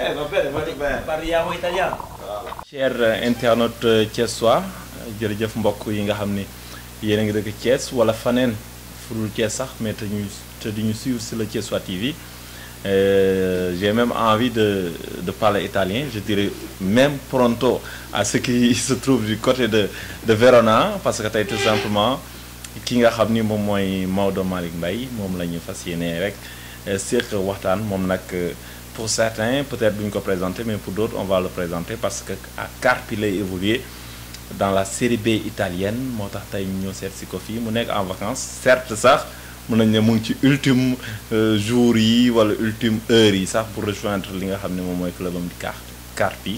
bene, va bene, molto bene. Parliamo italiano. cher internaute thiessois jërëjëf mbokk yi nga xam ni yéen a ngi dëkk Thiès wala faneen furul Thiès sax mais te ñu te di ñu suivre sur le Thiessois TV Euh, j'ai même envie de de parler italien je dirais même pronto à ce qui se trouve du côté de de Verona parce que tey tout simplement ki nga xam ni moom mooy Maodo Malick Mbaye moom la ñu fas yéene rek séq waxtaan moom nag pour certains peut-être duñ ko présenter mais pour d'autres on va le présenter parce que à Carpi lay évoluer dans la série B italienne moo tax tey ñu ñëw seet si ko fii mu nekk en vacances certes sax mën nañ ne mu ngi ci ultime jour yi wala ultime heure yi sax pour rejoindre li nga xam ne moom mooy clubam di Car Carpi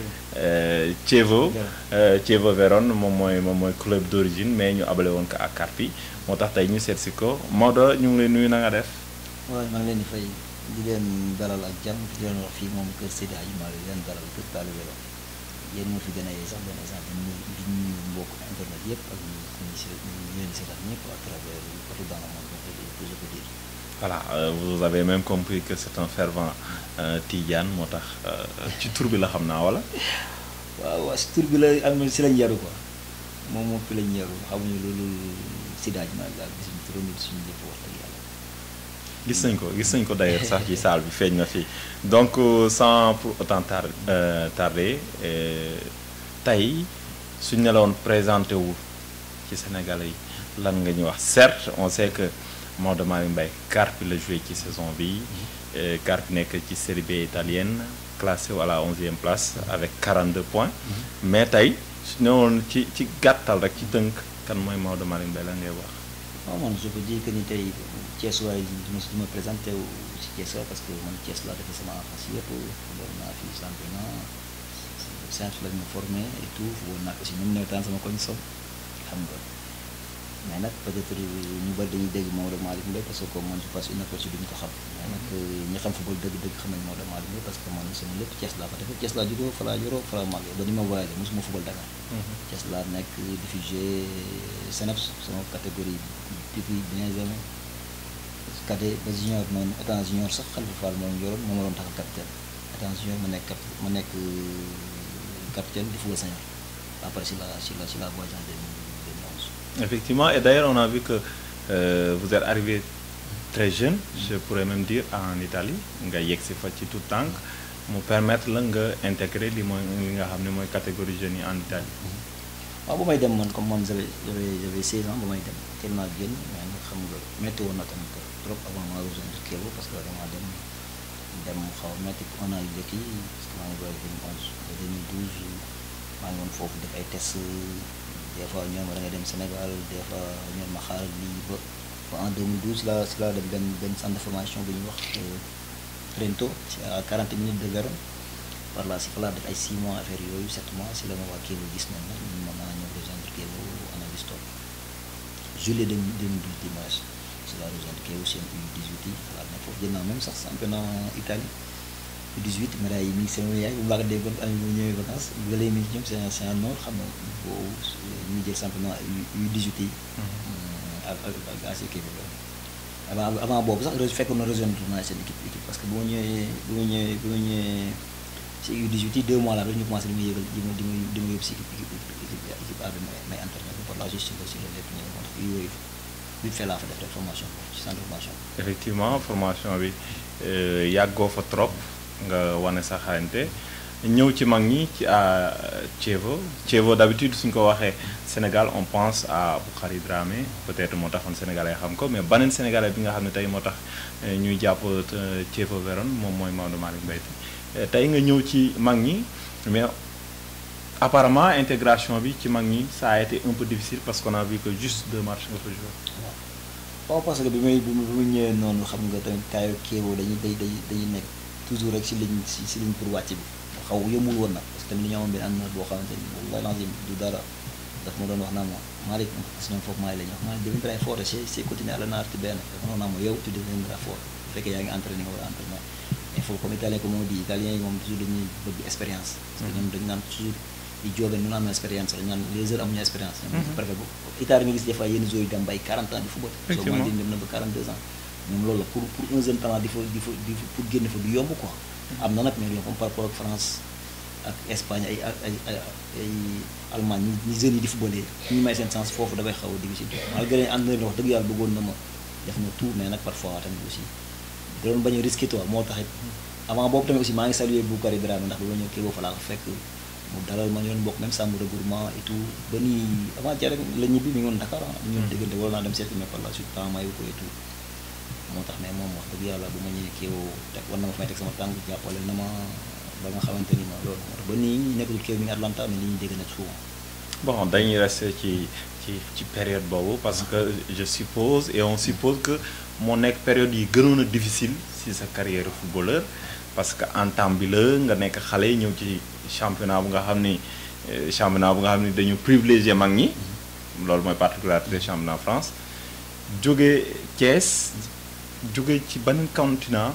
Chievo Chievo Vérone moom mooy moom mooy club d'origine mais ñu abale woon ko ak Carpi moo tax tey ñu seet si ko Maodo ñu ngi lay nuyu na nga def waaw maa ngi leen di fay di leen dalal ak jàmm di leen wax fii moom kër Seydi Hadji Malick di leen dalal kër Talibé la yéen moo fi gën a yee sax benn exemple ñu di nuyu mbokk internet yëpp ak ñu ñu si ñu leen seetaan ñëpp à travers partout dans le monde que je peux dire. voilà euh, vous avez même compris que c'est un fervent euh, Tidiane moo tax ci tur bi la xam naa wala. waaw waaw si tur bi la am si lañ yaru quoi moom moom fi lañ yaru xamuñu loolu Seydi Hadji Malick daal gisuñu turam nit suñu lépp wax dëgg yàlla. gis nañ ko gis nañ ko d'ailleurs sax ci salle bi feeñ na fii donc sans pour autant tar tarder tey suñ ne la woon présenté wu ci Sénégalais yi lan nga ñu wax certes on sait que Maodo Malick Mbaye Carpi la joué ci saison bi Carpi nekk ci série B italienne classé à la onzième place avec 42 points mais tey su ne woon ci ci gàttal rek ci tënk kan mooy Maodo Malick Mbaye lan ngay wax waaw man je peux dire que ni tey Thiès waay du ma du ma présenté wu ci Thiès waay parce que man Thiès laa defee sama enfance yëpp football naa fi championnat Saint lañ ma formé et tout football naa ko si même nawetaan sama koñ som xam nga mais nag peut-être ñu bari dañuy dégg Maodo Malick Mbaye parce que comme man je passe une fois duñu ko xam mais nag ñi xam football dëgg-dëgg xam nañ Maodo Malick Mbaye parce que man sama lépp Thiès laa fa defee Thiès laa juddoo fa laa yoroo fa laa màggee ba ni ma voyagé mosuma football Dakar Thiès laa nekk diffusé CNEPS sama catégorie depuis Benjamin cadet ba junior noonu étant junior sax Khalifa Fall moom yoroon moo ma doon taxal capitaine étant junior ma nekk cap ma nekk capitaine di football senior après si la si la si la voyage en 2011 effectivement et d'ailleurs on a vu que euh, vous êtes arrivé très jeune je pourrais même dire en Italie nga yegg si fa ci tout tànk mu permettre la nga intégrer li mooy li nga xam ne mooy catégorie jeunes yi en Italie waaw bu may dem man comme man j'avais j'avais j'avais 16 ans ba may dem teel naa génn mais nag xam nga métti woon na tamit trop avant ma rejoindre Kévo parce que dama dem dem xaw a métti un an yu njëkk yi parce que maa ngi voyagé 2011 ba 2012 maa ngi woon foofu def ay tests des fois ñoom da ngay dem Sénégal des fois ñoom ma xaaral lii ba ba en 2012 si la si la dem benn benn centre de formation bu ñuy wax Trento ci à 40 minutes de Vérone par là si fa laa def ay 6 mois affaire yooyu 7 mois si la ma waa Kévo gis nañ nag ñu mën naa ñëw rejoindre Kévo analyse toog juillet 2012 dimanche si la rejoindre Kévo seen U18 yi fa laa nekk foofu jël naa même sax championnat Italie U18 médaille yi mi ngi sama yaay bu mu laa ko déggoon année bu ñëwee vacances ba léegi mi ngi ñoom c'est un c'est un nord xam nga boobu ñu jël championnat U18 yi ak ak ak AC Kévo avant avant boobu sax fekkoon na rejoindre naa seen équipe équipe parce que bu ma ñëwee bu ma ñëwee bu ma ñëwee ci U18 yi deux mois là rek ñu commencé di ma yëgal di ma di ma di ma yóbbu si équipe équipe équipe équipe A bi may may entraîné par la gestion aussi la lépp ñëw moo tax yooyu vite fait laa fa def rek formation ci centre formation effectivement formation bi yàggoo fa trop nga wane sa xarañte ñëw ci mag ñi ci à Chievo Chievo d'habitude suñ ko waxee Sénégal on pense à Boukari Dramé peut-être moo taxoon Sénégalais xam ko mais beneen Sénégalais bi nga xam ne tey moo tax ñuy jàpp Chievo Vérone moom mooy Maodo Malick Mbaye tey nga ñëw ci mag ñi mais apparemment intégration bi ci mag ñi ça a été un peu difficile parce qu'on a vu que juste deux matchs nga fa joué. waaw parce que bi may bi ma ñëwee noonu xam nga tamit kaayu Kévo dañuy day day dañuy nekk toujours rek si ligne si si ligne pour wàcc bi xaw yombul woon nag parce que tamit li ñu amoon benn entraîneur boo xamante ni wallahi lazim du dara daf ma doon wax naa ma Malick parce que ñoom foofu Malick la ñu wax Malick deviendrai fort c'est c'est continuer à l'anaar benn dafa noonu naa ma yow tu deviendras fort bu fekkee yaa ngi entraîné nga war a entraîné mais foofu comme italien comme on dit italien yi moom toujours dañuy bëgg expérience parce que ñoom dañu naan toujours di joobee nu naan expérience dañu naan les heures amuñu expérience ñoom préfet bu Italie nga gis des fois yenn joueurs yi dem bay 40 ans di football soo dem na ba 42 ans ñoom loolu la pour pour un jeune talent di fa di fa di fa pour génn fa du yomb quoi am na nag mais loolu comme par rapport ak France ak Espagne ay ay ay ay Allemagne ñi ñi jeunes yi di footballé ñu may seen sens foofu dafay xaw a difficile malgré entraîneur wax dëgg yàlla bëggoon na ma def na tout mais nag parfois tamit aussi da doon bañ a risqué toi moo taxit avant boobu tamit aussi maa ngi saluer Boukary Dramé ndax bi ma ñëw kii boobu fa laa ko fekk mu dalal ma ñu doon bokk même chambre de regroupement et tout ba nii avant jare la ñibbi mi ngi woon Dakar ah ñu doon déggante wala naa dem seeti mais par la suite temps mayu ko et tout moo tax mais moom wax dëgg yàlla bu ma ñëwee kii woo teg war na ma fay teg sama tànk jàppale na ma ba nga xamante ni ma loolu moo tax ba nii nekkatul kii mi ngi Atlanta mais li ñu dégg nag souvent bon dañuy rester ci ci ci période boobu parce que je suppose et on suppose que moo nekk période yi gënoon a difficile si sa carrière footballeur parce que en temps bi la nga nekk xale ñëw ci championnat bu nga xam ni euh, championnat bu nga xam ni dañu privilégié mag ñi loolu mooy particularité championnat France jóge Thiès jóge ci beneen continent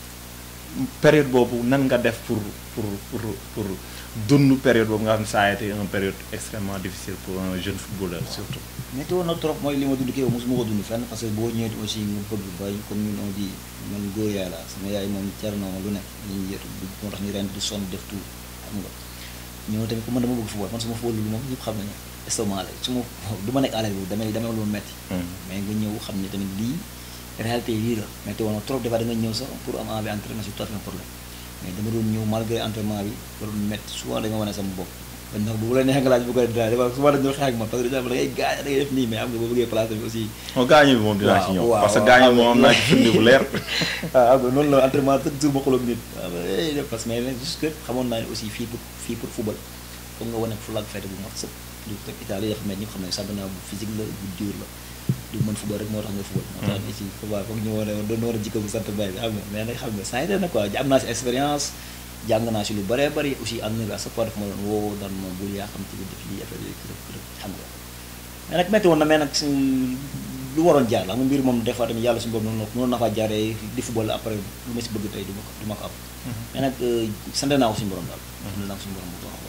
période boobu nan nga def pour pour pour pour dund période boobu nga xam ne ça a été une période extrêmement difficile pour un jeune footballeur surtout. métti woon na trop mooy li ma dund kii mosuma ko dund fenn parce que boo ñëwee aussi nga bëgg bay comme ñun on dit man góor yaay la sama yaay moom jar na ma lu ne ñu yër moo tax ñu ren di sonn def tout xam nga ñëw tamit ku man dama bëgg football man su ma football lu moom ñëpp xam nañu estomac la su ma du ma nekk à l'aise boobu damay damay lu metti mais nga ñëw xam ne tamit lii réalité yi lii la métti woon na trop des fois da nga ñëw sax pour am envie entraînement c'est tout à fait un problème mais dama doon ñëw malgré entraînement bi da doon métti souvent da nga wane sama bopp bañ nag bu la neexee nga laaj bu ko dara dafa souvent dañu xeex ak man parce que da ngay gaañ da ngay def nii mais am nga boo bëggee place bi aussi non gaañu bi moom dinaa ci ñëw. waaw parce que waaw, gaañu xam moom am nga naa ci firnde bu leer. ah am nga noonu la entraînement chaque jour ma xooloog nit waaw eh def parce que mais juste que xamoon naa ne aussi fii pour fii pour football foog nga wane fulaak fayda bu mat sëpp du teg Italie dafa mel ñëpp xam ne championnat bu physique la bu dur la du mën football rek moo tax nga football moo tax ici football foog ñu wane doon war a jikko bu sant bay bi xam nga mais nag xam nga saa yi na quoi am naa si expérience jàng naa si lu bëree bëri aussi am na bi à chaque fois daf ma doon woo daan ma bul yaa xam ci bi def lii affaire yooyu kërëb kërëb xam nga mais nag métti woon na mais nag si lu waroon jaar la xam nga mbir moom des fois tamit yàlla suñu boobu noonu noonu na faa jaaree di football après lu ma si bëgg tey du ma ko du ma ko am mais nag sant naa ko suñu borom daal sant naa ko suñu borom bu baax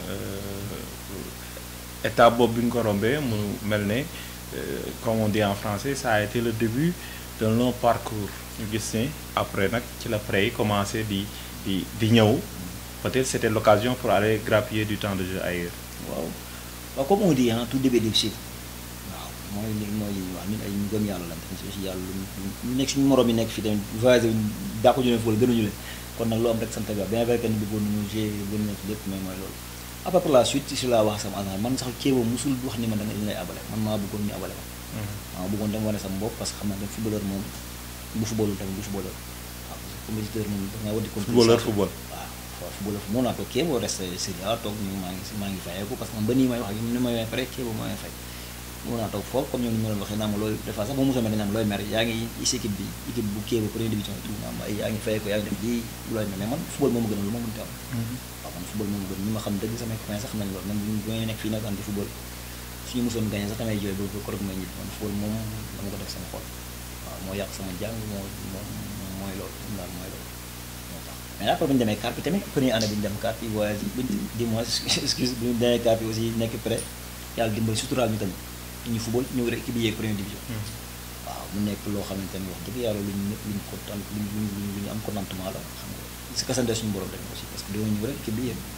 étape boobu bi nga ko rombee mu mel ne euh, comme on dit en français ça a été le début d'un long parcours ñu gis ne après nag ci la prêt yi commencé di di di ñëw peut-être c'était l'occasion pour aller grappiller du temps de jeu ailleurs. waaw waaw comme on dit ah tout début est difficile waaw mooy li mooy waaw ñun ay ñu gëm yàlla lan tamit aussi yàlla lu ñu nekk suñu morom yi nekk fii tamit voyagé daa ko jëlee fóol gënuñu leen kon nag loo am rek sant bi bien vrai que ni bëggoon nañu g bëgg nañ ci lépp mais mooy loolu après par la suite si laa wax sama agent man sax Kéba musul wax ni ma da nga ñu lay abale man maa bëggoon ñu abale ma maa bëggoon dem wane sama bopp parce que xam naa ne footballeur moom bu footballul tamit bu footballeur waaw parce que compétiteur moom da nga war di footballeur football. waaw waaw footballeur moo naa ko Kéba resté Sénégal toog ñu maa ngi maa ngi fayeeku parce que man ba nii may wax ak ni may may pare Kéba maa ngi fay moo naa toog foofu comme ñoom ni ma leen waxee naa ma looy des fois sax ba mosoo mel dañu naan looy mer yaa ngi is équipe bi équipe bu Kéba première division et tout naa ma ay yaa ngi fayeeku yaa ngi def lii looy mer mais man football moo ma gënal lu ma mënti am waaw man football moom gën ñi ma xam dëgg samay copains sax xam nañ loolu man bu may nekk fii nag anti football suñu mosoon gagné sax damay jooy ba ba korog may ñibbi man football moom dama ko def sama xol waaw moo yàq sama jàng moo moo mooy loolu moom daal mooy loolu moo tax mais après bu ñu demee CAP bi tamit première année bi ñu dem CAP bi voyage yi buñ di mois excuse bu ñu demee CAP bi aussi nekk prêt yàlla dimbali suturaal ñu tamit ñu football ñëw rek équipe bi yeeg première division waaw mu nekk loo xamante ni wax dëgg yàlla lu ñu ñëpp lu ñu kontaan lu ñu lu ñu am contentement la xam nga si kasante suñu borom tamit aussi parce que doo ñëw rek équipe bi yéen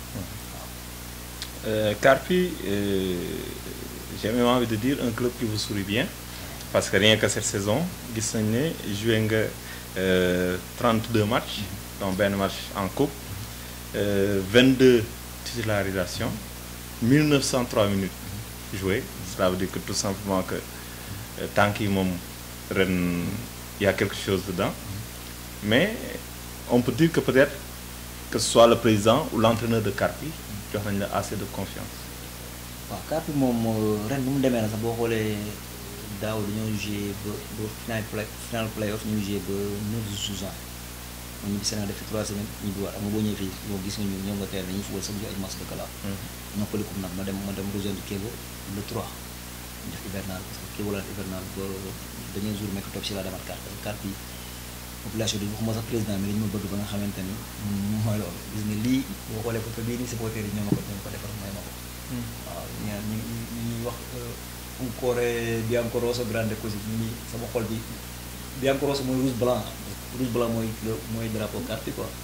Euh, Carpi, euh, j'ai même envie de dire un club qui vous sourit bien parce que rien que cette saison gis nañ ne joué nga euh, 32 matchs donc benn match en coupe euh, 22 titularisations 1903 minutes jouées cela veut dire que tout simplement que euh, tànk yi moom ren y a quelque chose dedans mais on peut dire que peut-être que ce soit le président ou l'entraîneur de Carpi jox nañ la assez de confiance. waaw CAP bi moom ren bu mu demee na sax boo xoolee daaw dañoo joué ba ba final play final playoff ñu joué ba 9 jours juin man ñu Sénégal def fi 3 semaines ñu bi war am nga boo ñëwee fii boo gis nga ñu ñëw nga teel nañu football sax ñu ay match de gala ñoo ko likum nag ma dem ma dem rejoindre Kéba le 3 ñu def hivernal parce que Kéba la def hivernal ba dañoo jour mekk toog si laa demaat carte carte bi population bi waxuma sax président mi dañu ma bëgg ba nga xamante ni mooy loolu gis nga lii boo xoolee photo bii nii supporter yi ñoo ma ko ñoo ma ko defar may ma ko waaw ñaar ñi ñi ñuy wax un cuore bianco rosso grande così ñi sama xol bi bianco rosso mooy rouge blanc rouge blanc mooy le mooy drapeau carte quoi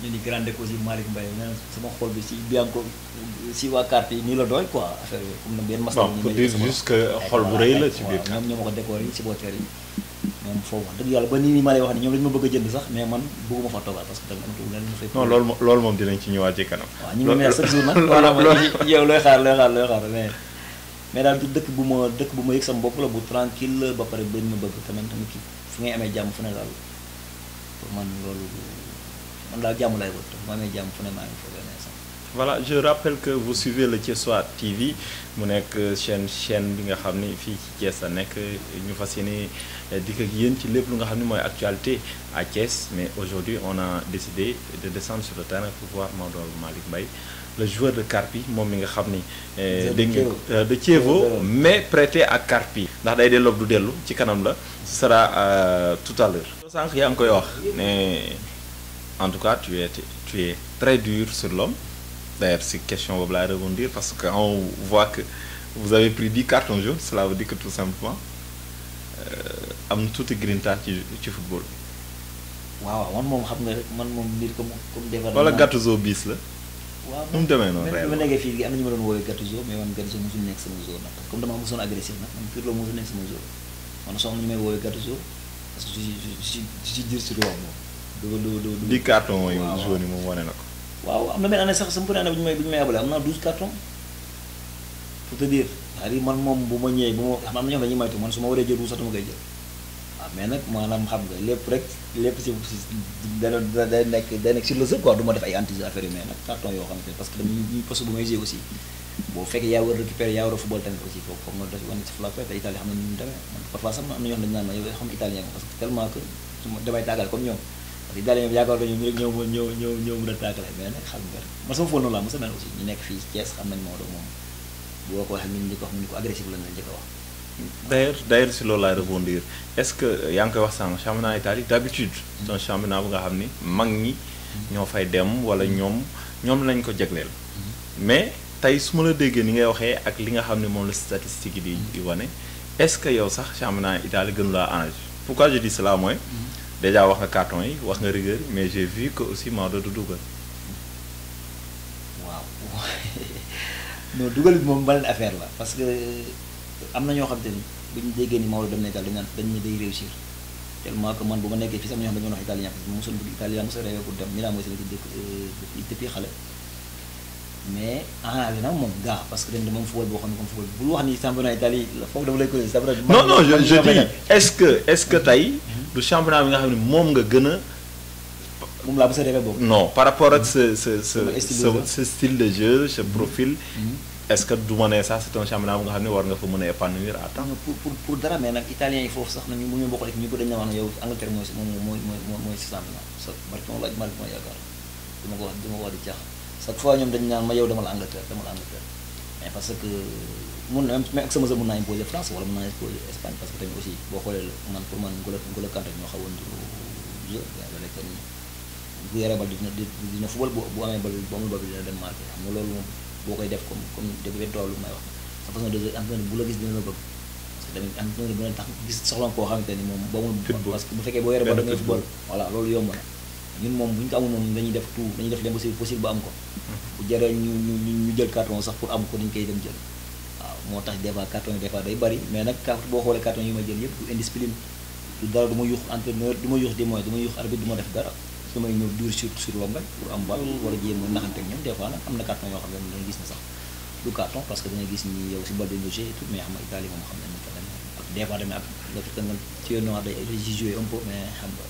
ñu ni grande aussi Malick Mbaye nee na sama xol bi si Bianco si waa carte yi nii la doy quoi affaire yooyu comme na benn mas bon pour dire juste que xol bu rëy la ci biir ñoom ñoo ma ko décoré yi si booteel yi ñoom foofu wax dëgg yàlla ba nii nii ma lay wax ne ñoom dañu ma bëgg a jënd sax mais man bëgguma fa toogal parce que tamit amatul leneen lu fay non loolu moom loolu moom dinañ ci ñëwaat ci kanam waaw ñu ngi mel chaque jour nag maanaam yow looy xaar looy xaar looy xaar mais mais daal du dëkk bu ma dëkk bu ma yëg sama bopp la bu tranquille la ba pare bañ ma bëgg tamit tamit ki fu ngay amee jàmm fu ne daal pour man loolu man daal jàmm lay wër bu ma amee jàmm fu ne maa ngi foog ne sax voilà je rappelle que vous suivez le Thiessois TV mu nekk chaîne chaîne bi nga xam ni fii ci Thiès la nekk ñu fas yéene dikk ak yéen ci lépp lu nga xam ni mooy actualité à Thiès mais aujourd'hui on a décidé de descendre sur le terrain pour voir Maodo Malick Mbaye le joueur de Carpi moom mi nga xam ni dégg nga de Thievo mais prêté à Carpi ndax day delloo du dellu ci kanam la ce sera tout à l'heure sànq yaa ngi koy wax ne en tout cas tu es tu es très dur sur l'homme D'ailleurs, c'est question boobu laay rebondir parce que on voit que vous avez pris 10 cartons jaunes cela veut dire que tout simplement am na tuuti grinta ci ci football. waaw man moom xam nga rek man moom mbir comme comme. defar wala Gattuso bis la. waaw nu mu demee noonu man ma nekkee fii am na ñu ma doon woowee Gattuso mais man Gattuso mosul nekk sama zone nag parce que comme dama mosoon agressif nag man pur la mosul nekk sama zone man soo am ñu may woowee Gattuso parce que je suis je suis dur sur loolu moom. du du du 10 cartons mooy jaune yi moom wane na ko. waaw am na benn année sax sama première année bu ñu may bu ñu may abale am naa 12 cartons pour te dire c'est-à-dire man moom bu ma ñëwee bu ma xam am na ñoo xam ne dañuy moytu man su ma waree jël rouge sax dama koy jël waaw mais nag maanaam xam nga lépp rek lépp si si dana day nekk day nekk sur le jeu quoi du ma def ay anti affaire yi mais nag carton yoo xam ne parce que dama ñu poste bu may jouer aussi boo fekkee yaa war a récupérer yaa war a football tamit aussi foofu foog nga def wane si flag te Italie xam na ni mu demee man parfois sax am na ñoo xam ne dañu naan ma yow xam italien parce que tellement que su ma damay tàggal comme ñoom parce que italien bi yaakaar nañu rek ñëw ma ñëw ñëw ñëw mën a tàggale mais nag xam nga man sama fóon noonu laa mos a mel aussi ñu nekk fii Thiès xam nañ Maodo moom boo ko waxee nit ñi ko wax ni ko agressif lañ la njëkk a wax d'ailleurs d'ailleurs si loolu laay rebondir est-ce que yaa ngi koy wax sànq championnat Italie d'habitude c'est un championnat bu nga xam ni mag ñi ñoo fay dem wala ñoom ñoom lañ ko jagleel mais tey su ma la déggee ni ngay waxee ak li nga xam ne moom la statistique yi di di wane est-ce que yow sax championnat Italie gënu laa arrangé pourquoi je dis cela mooy déjà wax nga carton yi wax nga rigueur mais j'ai vu que aussi Maodo du dugal waaw non dugal bi moom beneen affaire la parce que am na ñoo xam te ni bu ñu déggee ni Maodo dem na Italie dañ naan dañ ne day réussir tellement que man bu ma nekkee fii sax am na ñoo xam ne dañoo wax italien parce que mosul bëgg italien mosul rêvé pour dem Milan mooy sama dëkk depuis xale mais arrangé na moom gaa parce que dañ ne moom football boo xam ne comme football bul wax ni championnat Italie la foofu dama lay ko c'est vrai non non je je dis est-ce que est-ce que tey du championnat bi nga xam ne moom nga gën a moom laa mos a rêvé boobu non par rapport ak sa sa sa Sama style de jeu. sa style de jeu sa profil est-ce que du ma ne sax c'est un championnat bu nga xam ne war nga fa mën a épanouir à temps non pour pour pour dara mais nag italien yi foofu sax nañu mu ñu bokk rek ñu ko dañ na wax ne yow Angleterre mooy si moom mooy mooy mooy mooy si championnat sa barki moom laaj Malick mooy yaakaar du ma ko wax du ma ko wax di caax chaque fois ñoom dañu naan ma yow demal Angleterre demal Angleterre mais parce que mun na même ak sama sa mun naa imposer France wala mun naa imposer Espagne parce que tamit aussi boo xoolee man pour man N'Golo N'Golo Kanté ñoo xawoon du jeu yaa ngi rek ni bu yoree bal dina dina football bu bu amee bal bu amul bal bi dina dem marqué xam nga loolu moom boo koy def comme comme dégg nga toolu may wax sa façon de jeu entraîneur bu la gis dina la bëgg parce que tamit entraîneur bu leen tax gis soxla koo xamante ni moom ba mu Football. parce que bu fekkee boo yoree bal da Benn ngay football voilà loolu yomb na ñun moom bu ñu ko amul moom dañuy def tout dañuy def l'impossible possible ba am ko bu jaree ñu ñu ñu ñu jël carton sax pour am ko dañ koy dem jël waaw moo tax des fois carton yi des fois day bari mais nag carte boo xoolee carton yi ma jël yëpp du indiscipline du dara du ma yuux entraîneur du ma yuux di mooy du ma yuux arbitre du ma def dara su may ñëw dur sur sur l'homme rek pour am bal wala jéem a naxante ak ñoom des fois nag am na carton yoo xam ne da ngay gis ne sax du carton parce que da ngay gis ni yow si bal bi nga joué et tout mais xam nga Italie moom xam nañ ne que dañ ak des fois tamit ak le fait que nga ci noir day day joué un peu mais xam nga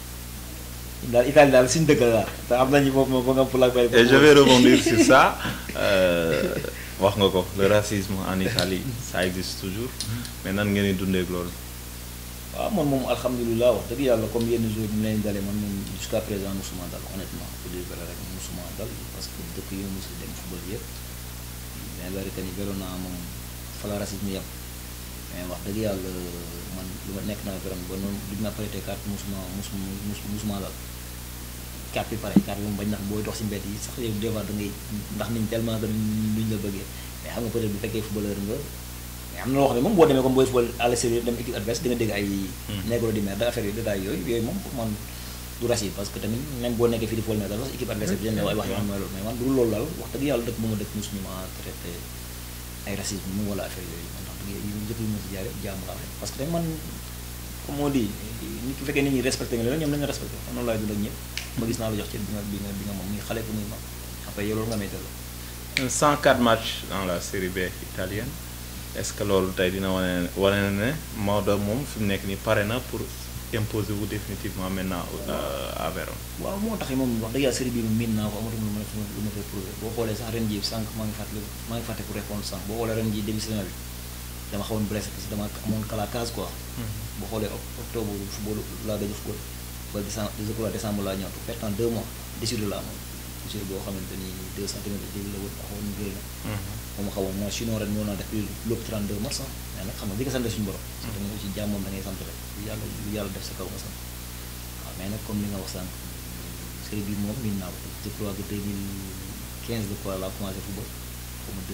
daal Italie daal suñu dëkk la daal te am nañu foofu moom ba nga pour la et je vais rebondir sur ça euh, wax nga ko le racisme en Italie ça existe toujours mais nan ngeen di dundee ak loolu waaw man moom alhamdulilah wax dëgg yàlla comme yenn jours ñu leen dalee man moom jusqu'à présent musuma dal honnêtement pour dire vrai rek musuma dal parce que dëkk yi mosu dem football yëpp mais vrai que ni Verona moom fa la racisme yem mais wax dëgg yàlla man lu ma nekk naa Verona ba noonu duñ ma prêté carte musuma musuma mus musuma dal carte bi pare carte bi moom bañ ndax booy dox si mbedd yi sax yow des fois da ngay ndax niñ tellement que duñ la bëggee mais xam nga peut-être bu fekkee footballeur nga mais am na loo xam ne moom boo demee comme booy football à l'extérieur dem équipe adverse di nga dégg ay négro di mer da affaire yi détails yooyu yooyu moom pour man du racisme parce que tamit même boo nekkee fii di football mais daal sax équipe adversaire bi dañ lay wax yoo xam ne loolu mais man du loolu daal wax dëgg yàlla dëkk bu ma dëkk mosuñu ma traité ay racisme mu wala affaire yooyu man tax dëgg yu njëkk yu ma si jaare jaamu laa rek parce que tamit man comme on dit nit ki fekkee nit ñi respecté nga leen ñoom nañu respecté xam noonu laay dund ak ñëpp ma gis naa la jox ci bi nga bi nga bi nga moom muy xale ko muy mag après yow loolu nga may delloo 104 matchs dans la série B italienne est-ce que loolu tey dina wane wane na ne Maodo moom fi mu nekk nii pare na pour imposer wu définitivement maintenant à Vérone. waaw moo tax moom wax dëgg yàlla série bi moom miin naa ko amatul lu ma lu ma fay prouvé boo xoolee sax ren jii sànq maa ngi fàttali maa ngi fàtte pour répondre sànq boo xoolee ren jii début saison bi dama xawoon blessé parce que dama amoon kala case quoi. boo xoolee octobre football laa gëj a football ba décembre décembre décembre laa ñëw perte en deux mois déchirure la amoon déchirure boo xamante ni deux centimètres de la woon xawoon ñu gën a. ba ma xawoon mooy sinon ren moo naa def lépp 32 mars mais nag xam nga li nga sant suñu borom. parce que tamit aussi jàmm moom da ngay sant rek lu yàlla lu yàlla def sa kaw nga sant waaw mais nag comme li nga wax sànq série bi moom miin naa ko je crois que 2015 de quoi laa commencé football xaw ma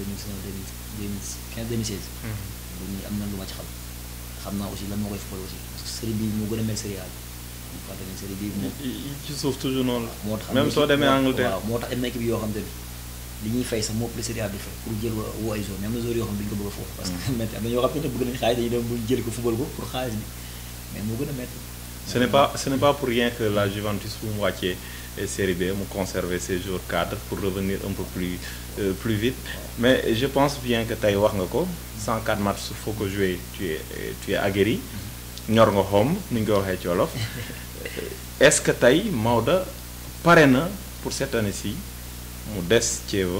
2015 2016. bu ñu am na lu ma ci xam xam naa aussi lan moo koy football aussi parce que série bi moo gën a mel série A bi fàtte ne série bi moom. ci suuf toujours noonu moo tax la. même soo demee Angleterre waaw moo tax am na équipe yoo xam te ni li ñuy fay sax moo ëpp série A bi fay pour jël woo ay zone même na zone yoo xam ne duñu ko bëgg a foofu parce que métti am na ñoo xam ne bëgg nañu xaalis dañuy dem bu jël ko football ko pour xaalis bi mais moo gën a métti ce n'est pas ce n'est pas pour rien que la Juventus bu mu wàccee série B mu conserver ses joueurs cadres pour revenir un peu plus euh, plus vite mais je pense bien que tey wax nga ko 104 matchs foo ko jouer tu es tu es aguerri ñor nga xom ni ñu ko waxee ci wolof est-ce que tey Maodo pare na pour cette année-ci mu des Chievo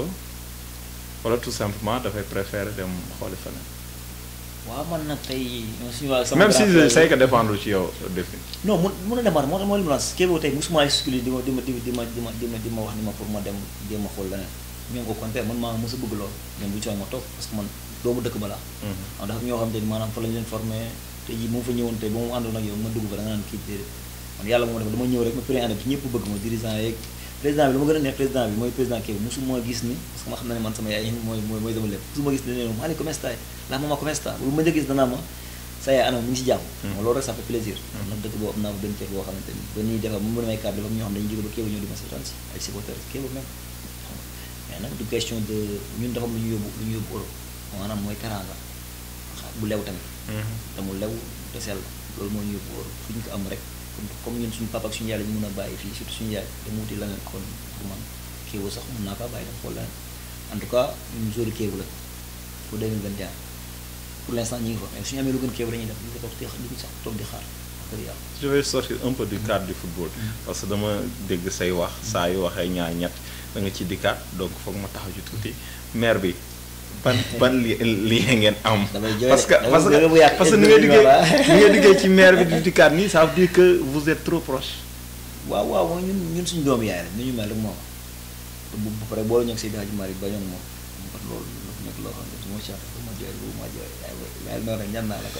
wala tout simplement dafay préférer dem xooli feneen. waaw man nag tey suñu waa même si je sais que dépendre ci yow défi. non mun mun a dépendre moo tax moo li mu naan Chievo tey mosuma exclu di ma di ma di ma di ma di ma di ma wax ni ma pour ma dem jéem a xool leneen ñoom au contraire man maa mos a bëgg lool ñoom bu ñu ma toog parce que man doomu dëkk ba laa. waaw dafa ñoo xam te ni maanaam fa lañ leen formé tey jii mu fa ñëwoon tey ba mu àndoon ak yow ma dugg fa da nga naan kii déedéet man yàlla moo def dama ñëw rek ma premier année bi ñëpp bëgg ma dirigeant yeeg président bi lu ma gën a neex président bi mooy président kii musuma gis ni parce que ma xam na ne man sama yaay mooy mooy mooy sama lépp musuma gis ne ne maa come stai la mama come sta bu ma njëkk gis danaa ma sa yaay anam mi ngi si jàmm loolu rek ça fait plaisir nag dëkk boo am naa ko benn cër boo xamante ni ba ñuy defar mu mën a may carte dafa ñoo xam dañu jóge ba kéeba ñëw di ma seetaan si ay supporters kéeba même mais nag du question de ñun dafa am lu ñu yóbbu lu ñu yóbbu Europe maanaam mooy teranga bu lew tamit te mu lew te sell loolu moo ñu yóbbu Europe fu ñu ko am rek comme ñun suñu papa ak suñu yaay la ñu mën a bàyyi fii surtout suñu yaay te mu wuti leneen kon pour man kéewu sax mën naa kaa bàyyi dem xool leneen en tout cas ñun joueur kéewu la pour 2021 pour l' instant ñi ngi fa mais suñu amee lu gën kéewu dañuy dem ñu ko toog di ñu sax toog di xaar wax dëgg yàlla je vais sortir un peu du cadre du football parce que dama dégg say wax saa yu waxee ñaar ñett da nga ci dikkaat donc foog ma taxaw ci tuuti maire bi ban ban li lien ngeen am. parce que parce que parce que ni nga liggéey ni nga liggéey ci maire bi di dikkaat nii ça veut dire que vous êtes trop proche. waaw waaw mooy ñun ñun suñu doomu yaay rek ni ñu mel rek moom bu bu pare boole ñoog Seydi Hadji Malick ba ñoom moom kon loolu dafa nekk loo xam ne su ma ci bu ma jooy bu ma jooy waaye loolu rek ñaan naa la ko.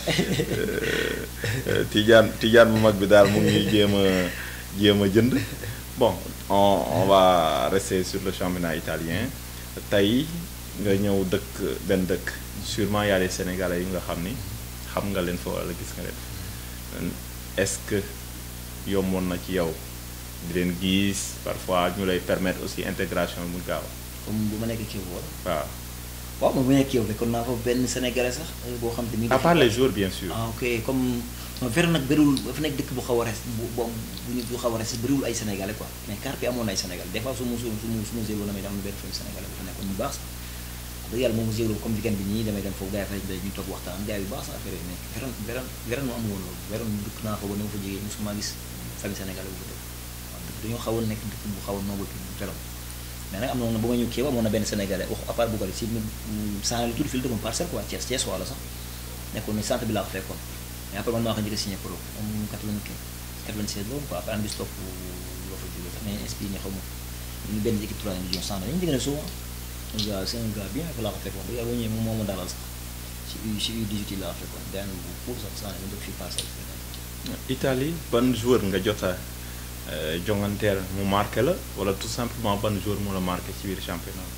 Tidiane Tidiane bu mag bi daal mu ngi jéem a jéem a jënd bon on on va rester sur le championnat italien tey. nga ñëw dëkk benn dëkk sûrement y a des sénégalais yu nga xam ni xam nga leen fa wala gis nga leen est-ce que yomboon na ci yow di leen gis parfois ñu lay permettre aussi intégration mu gaaw. comme bu ma nekk kii wala. waaw. waaw moom bu ma nekk kii fekkoon naa fa benn sénégalais sax boo xam te ni. à part les jours bien sûr. ah ok comme Vérone nag bëriwul dafa nekk dëkk bu xaw a res bu bu bu bu xaw a res bëriwul ay sénégalais quoi mais Carpi amoon na ay sénégalais des fois su ma su ma su ma zéro damay am benn famille sénégalais bu fa nekkoon bu baax sax. dëgg yàlla moom zéro comme weekend bi nii damay dem foofu gars yi fa ñu toog waxtaan gars yi bu baax sa affaire yi mais Vérone Vérone Vérone moo amul woon loolu Vérone dëkk naa fa ba ni ma fa jógee mosuma gis famille sénégalais bu fa dëkk waaw dëkk dañoo xaw a nekk dëkk bu xaw a noble Vérone mais nag am na ba ma ñëw Kéba amoon na benn sénégalais wax à part Bougali si saa lu tudd fii la dëkkoon parcelle quoi Thiès Thiès wala sax nekkoon ni centre bi laa ko fekkoon mais après man maa ko njëkk a signé pro am 95 96 loolu quoi après an bis topp loo fa jógee sax mais inspiré ñu xaw ma ñu benn équipe troisième division centre dañu diggante souvent un gars c'est un gars bien que laa ko fekkoon yàlla ñëwee moom moo ma dalal sax si U si U18 yi laa ko fekkoon gars bu pour sax saa ne dëkk fii parcelle Italie ban joueur nga jot a jonganteel mu marqué la wala tout simplement ban joueur mu la marqué ci biir championnat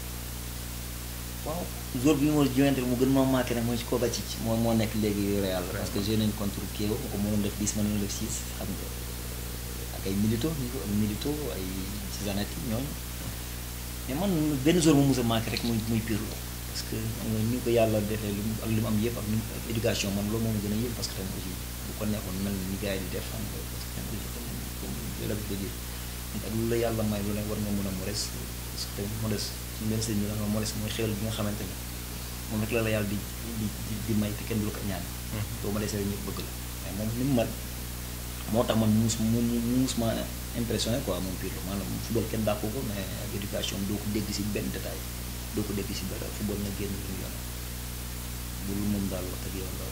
waaw joueur bi mu jonganteel mu gën ma marqué nag mooy ci Kovacic moo moo nekk léegi Real parce que joué nañ contre Kiev ko mënoon def 10 mënoon def 6 xam nga ak ay milito ñu ko ak milito ay Zanetti ñooñu mais man benn jour mu mos a manqué rek muy muy Pirlo parce que xam nga ni ko yàlla defee li mu ak li mu am yëpp ak ni mu ak éducation man loolu moo ma gën a yëpp parce que tamit aussi bu ko nekkoon mel ni gars yi di def xam nga parce que tamit aussi comme comme yow la ko dire nit ak lu la yàlla may lu ne war nga mën a modeste parce que tamit modeste suñu benn sëñ bi la nga modeste mooy xéwal bi nga xamante ne moom rek la la yàlla di di di di may te kenn du la ko ñaan doo ma desee ñëpp bëgg la mais moom ni mu mel moo tax man mus mu mus ma impressionné quoi moom Pirlo maanaam football kenn dàqu ko mais ak éducation doo ko dégg si benn détail doo ko dégg si dara football nga génn lu yoon bu lu moom daal wax dëgg yàlla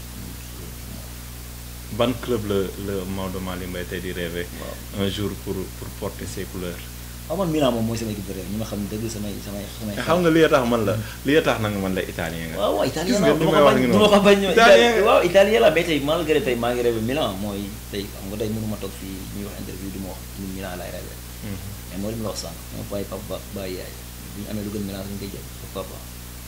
ban club la la Maodo Malick Mbaye tey di rêver waaw un jour pour pour porter ses couleurs. waaw man Milan moom mooy sama équipe de rêve ñi ma xam dëgg samay samay samay xam nga li tax man la li tax nag man la italien nga. waaw waaw italien gis la nga du ni ma may ko wax bañ ngi du noonu. ma ko bañ Italien nga. waaw italien la mais tey malgré tey maa ngi rêvé Milan mooy tey xam nga tey mënu ma toog fii ñuy wax interview du ma wax ñun Milan laay rêvé Mhm. mais mooy li ma la wax sànq dama bàyyi papa ba bàyyi yaay bu ñu amee lu gën Milan suñu koy jël pourquoi pas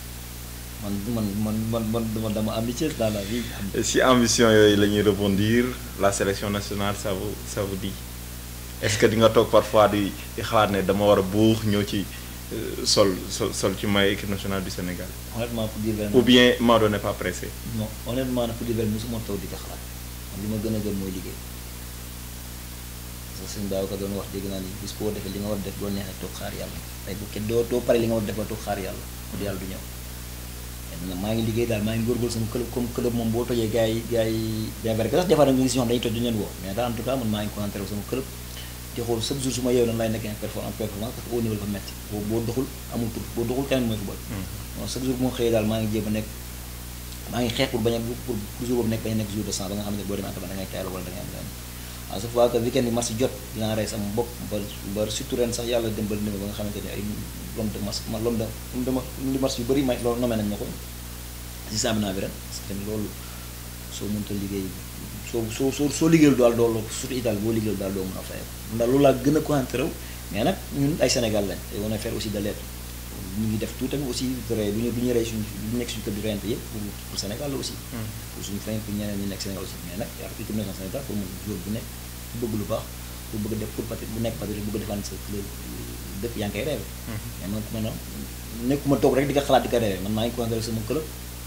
man man man man man dama dama ambitieux dans la vie am Et si ambition yooyu la ñuy rebondir la sélection nationale ça vous ça vous dit est-ce que di nga toog parfois di di xalaat ne dama war a buux ñëw ci euh, sol sol sol ci may équipe nationale du Sénégal honnêtement pour dire vrai ou bien Maodo n'est pas pressé. non honnêtement nag pour dire vrai mosuma toog di ko xalaat man li ma gën a gën mooy liggéey parce que sëñ daaw ka doon wax dégg naa ni bis boo defee li nga war a def doo neexee toog xaar yàlla tey bu kenn doo doo pare li nga war a def ba toog xaar yàlla pour yàlla du ñëw maintenant maa ngi liggéey daal maa ngi góorgóorlu sama club comme club moom boo tojee gars yi gars yi bien vrai que sax des fois nag ñu ngi si ñoo xam dañuy toj duñu leen woo mais daal en tout cas man maa ngi concentré wu sama club di xool chaque jour su ma yeewu nan lay nekkee en performance en performance parce que au niveau dafa metti boo boo doxul amul tur boo doxul keneen mooy football non chaque jour bu ma xëyee daal maa ngi jéem a nekk maa ngi xeex pour bañ a pour pour jour boobu nekk bañ a nekk jour de sang ba nga xam ne boo demee entraînement da ngay tayal wala da ngay am leneen à chaque fois que weekend bi match jot dinaa rey sama bopp ba ba surtout ren sax yàlla dimbali na ma ba nga xamante ne ay l'homme de match ma l'homme de l'homme de match yu bëri may loolu nommé nañ ma ko si championnat bi ren parce que tamit loolu soo mënta liggéey soo soo soo soo liggéeyul daal doo surtout Italie boo liggéeyul daal doo mën a fay ndax loolu laa gën a concentré wu mais nag ñun ay Sénégal lañ te on a faire aussi de l'aide ñu ngi def tout tamit aussi rey du ñu du ñu rey suñu du ñu nekk suñu kër di reyante yëpp pour pour Sénégal la aussi pour suñu famille pour ñeneen ñi nekk Sénégal aussi mais nag yaa équipe nationale Sénégal pour mun jour bu nekk ku bëgg lu baax pour bëgg def pour patri bu nekk patriote bëgg défendre sa club dëkk yaa ngi koy rêvé mais man man nekkuma toog rek di ko xalaat di ko rêvé man maa ngi concentré sama club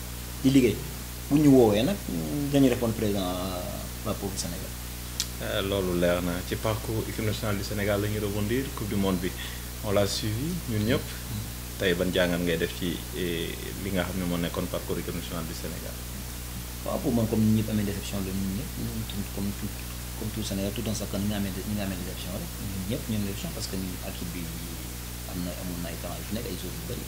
di liggéey bu ñu woowee nag dañuy répondre président waa pour Sénégal Euh, loolu leer na ci parcours équipe nationale du Sénégal la ñuy rebondir coupe du monde bi on l'a suivi ñun ñëpp tey ban jàngat ngay def ci eh, li nga xam ne moo nekkoon parcours équipe nationale du Sénégal. waaw pour man comme ni ñëpp amee déception la ñun ñëpp ñun tout comme tout comme tout Sénégal tout un chacun ni nga amee ni nga amee déception rek ñun ñëpp ñun déception parce que ñun équipe bi am na amoon na ay talent yu fi nekk ay joueurs yu bëri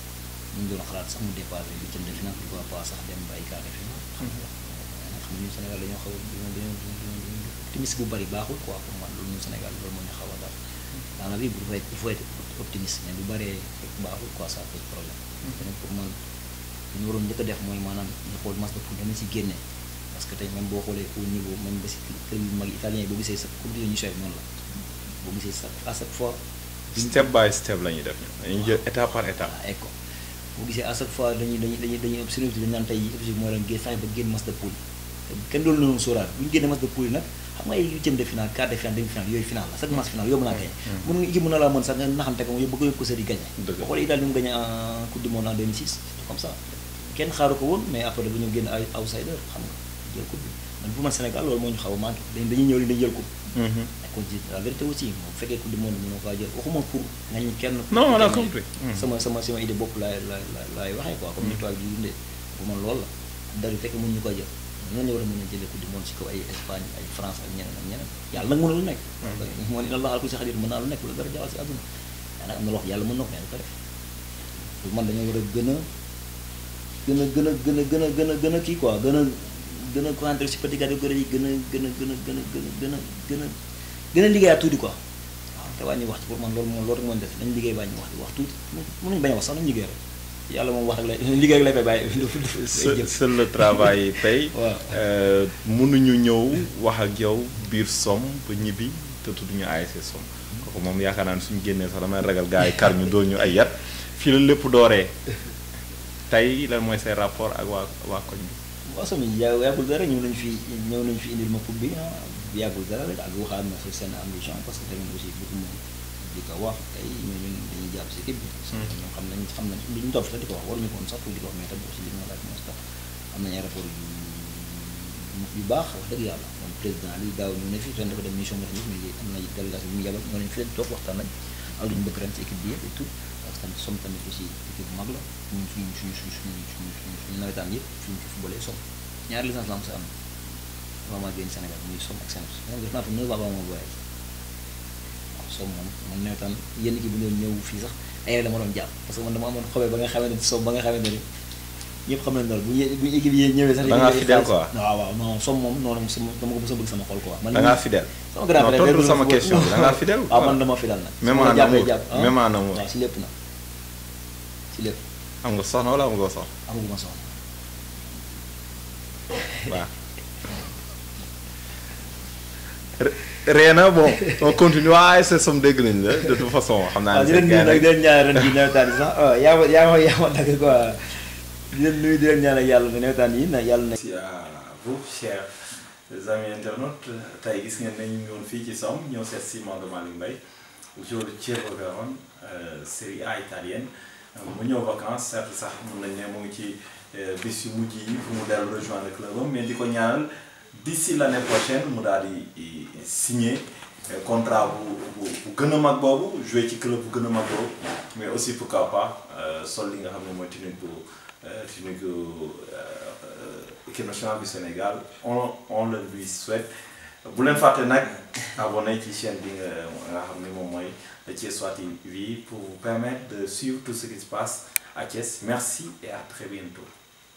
ñu ngi doon xalaat sax mu dépassé huitième de finale pourquoi pas sax dem ba ay quart de finale xam nga mais nag xam nga ñun Sénégal dañoo xaw a dañoo dañoo dañoo optimiste bu bëri baaxul quoi pour man loolu ñun Sénégal loolu moo ñu xaw a daal dans la vie il faut être il faut être optimiste mais bu bëree baaxul quoi ça pose problème te nag pour man li ñu waroon njëkk a def mooy maanaam ñu xool match de poule dama si génne parce que tey même boo xoolee au niveau même ba si club yu mag italien yi boo gisee sa coupe du ñu soy noonu la boo gisee sa à chaque fois step by step la ñuy def ñun dañuy jël étape par étape. ah éco boo gisee à chaque fois dañuy dañuy dañuy dañuy observé dañu naan tey objectif mooy leen génn fexe ba génn match de poule te kenn doon loolu sóoraal bu ñu génnee match de poule yi nag xam nga ay huitième de finale quart de finale demi finale yooyu finale la chaque match finale yóbbu naa gañe mën nga équipe mën na laa mën sax nga naxante ko yóbbu ko yóbbu ko sëri gañe Dëgg la. boo xoolee Italie ñu mu gañe en coupe du monde en 2006 comme ça kenn xaaru ko woon mais après dañoo génn ay outsider xam nga jël coupe bi man pour man Sénégal loolu moo ñu xaw a manqué dañ dañuy ñëw li dañuy jël coupe Mhm. mais kon ci la vérité aussi moom bu fekkee coupe du monde mënoo kaa jël waxuma pour ngañ kenn Non, on a mais compris. Mhm. sama sama sama idée bopp laay laay laay laay waxee quoi comme ni toile di dundee pour man loolu la dara bu fekkee mënuñu ko jël ñoo ñu war a mën a jëlee coupe du monde ci kaw ay Espagne ay France ak ñeneen ak ñeneen yàlla nag mën na lu nekk moo ni Allah ku si xadir mën naa lu nekk lu dara jaxal si àdduna mais nag am na loo xam yàlla mën na ko mais du ko def pour man dañoo war a gën a gën a gën a gën a gën a gën a gën a kii quoi gën a gën a concentré si petit catégorie yi gën a gën a gën a gën a gën a gën a gën a gën a liggéeyaat tuuti quoi waaw te wàññi wax ci pour man loolu moom loolu rek moo def nañ liggéey wàññi wax wax tuuti mënuñu bañ a wax sax nañ liggéey rek yàlla moom wax rek lay liggéey rek lay fay bàyyi seul seul le travail paye. waaw. Euh, mënuñu ñëw wax ak yow biir som ba ñibbi te tudduñu ASC som kooku moom yaakaar naa ne suñu génnee sax damay ragal gars yi kar ñu dóor ñu ay yat fii la lépp dooree tey lan mooy say rapport ak waa waa koñ bi. waaw sami yaa yàggul dara ñëw nañ fi ñëw nañ fi indil ma coupe bi ah bi yàggul dara rek ak waxaat na si seen ambition parce que tamit aussi bëgguma di ko wax tey mais ñun dañuy jàpp si équipe bi. parce que ñoom xam nañ xam nañ li ñu toog sax di ko wax waruñu ko woon sax pour di ko wax mais tamit aussi li ma laaj mooy sax am nañu ay rapport yu yu baax wax dëgg yàlla moom président li daaw ñu ne fi ren dafa dem mission nga xam ne am na délégation bi mu yabal ñoo nañ fi leen toog waxtaan nañ am lu ñu bëgg ren ci équipe bi yëpp et tout parce que tamit som tamit aussi équipe bu mag la ñun suñu suñu suñu suñu suñu suñu nawetaan yëpp fi ñu fi footballee som ñaari licence la am sa am avant maa génn Sénégal muy som ak Sénégal Sénégal def naa fa 9 ans avant ma voyage waaw som moom man nawetaan yenn équipe bu ñëw ñëw fii sax ay dama doon jàpp parce que man dama amoon xobee ba nga xamante ni som ba nga xamante ni ñëpp xam nañ loolu bu ñu bu ñu équipe yi ñëwee sax. da ngaa fidèle quoi waaw waaw non som moom noonu sama dama ko mos a bëgg sama xol quoi. man da ngaa fidèle. sama grand non tontu sama question bi da ngaa fidèle. waaw man dama fidèle nag. même en amour même en amour waaw si lépp nag si lépp. am nga soxna wala am nga soxna. amaguma soxna. waaw. Réna bon on continue waaye c'est som dégg nañ la de toute façon xam naa ne. waaw di leen nuyu nag di leen ñaanal ren jii nawetaan yi sax yaa ma yaa ma yaa ma dagg quoi. di leen nuyu di leen ñaanal yàlla na nawetaan yi na yàlla na. merci à vous chers amis internautes tey gis ngeen ne ñu ngi woon fii ci Somme ñëw seet si Maodo Malick Mbaye joueur de Chievo Vérone Série A italienne mu ñëw vacances certes sax mun nañ ne mu ngi ci bis yu mujj yi fu mu dellu rejoindre club am mais di ko ñaanal d'ici l'année prochaine mu daal di signer contrat bu bu bu gën a mag boobu jouer ci club bu gën a mag boobu mais aussi pourquoi pas sol li nga xam ne mooy tunique bu. tunique équipe nationale du Sénégal on on le lui souhaite bu leen fàtte nag abonné ci chaîne bi nga nga xam ne moom mooy Thiessois TV pour vous permettre de suivre tout ce qui se passe à Thiès merci et à très bientôt